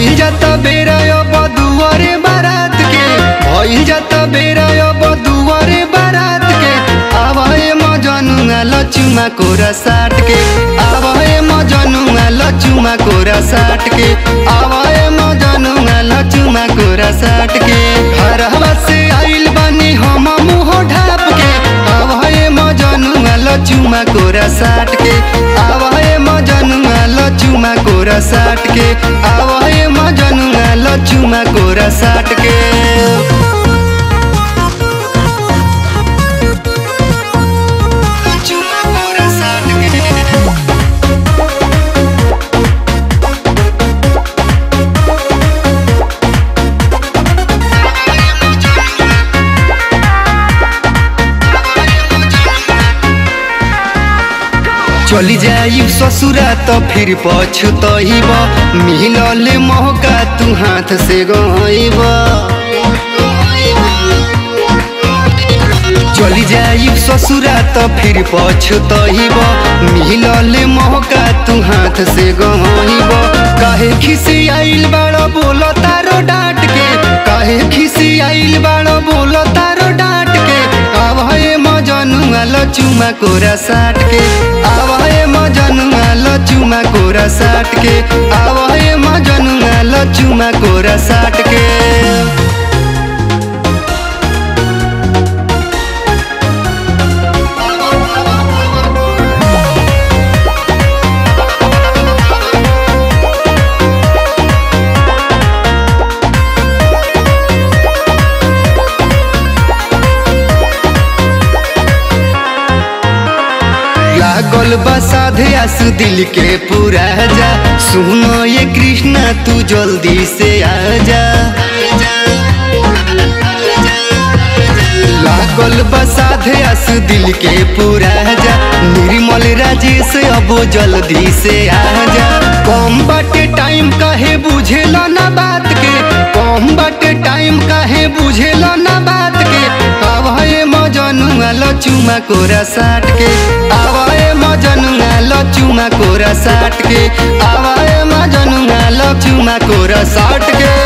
भइल जाता बेरा अब दुआरे बारात के भइल जाता बेरा अब दुआरे बारात के आवाए मजनुआ लचुमा कोरा साट के आवाए मजनुआ लचुमा कोरा साट के आवाए मजनुआ लचुमा कोरा साट के हरवा से आइल बानी हम मुंह ढाप के आवाए मजनुआ लचुमा कोरा साट के आवाए मजनुआ लचुमा कोरा साट के आवाए मजनुआ लचुमा कोरा साट के लचुमा कोरा साट के चली जाई ससुरा तो फिर पछतइब मिलल मौका तू हाथ से गइब चली जाई ससुरा तो फिर पछतइब मिलल मौका तू हाथ से गइब काहे खिसी आइल बाड़ो बोल तारो डांट के काहे खिसी आइल बाड़ो बोल तारो डांट के आवाए मजनुआ लचुमा कोरा साट के आवाए मजनुआ लचुमा कोरा साट के आवाए मजनुआ लचुमा कोरा साट के लागल बा साधे आसु दिल के पूरा जा सुनो ये कृष्णा तू जल्दी से आजा लागल बा साधे आसु दिल के पूरा जा निर्मल राजेश अब जल्दी से आजा कम बाटे टाइम काहे बुझेला ना बात के कम बाटे टाइम काहे बुझेला ना बात के आवाए मजनुआ लचुमा कोरा साट के आवाए मजनुआ लचुमा कोरा साट के आवाए मजनुआ लचुमा कोरा साट के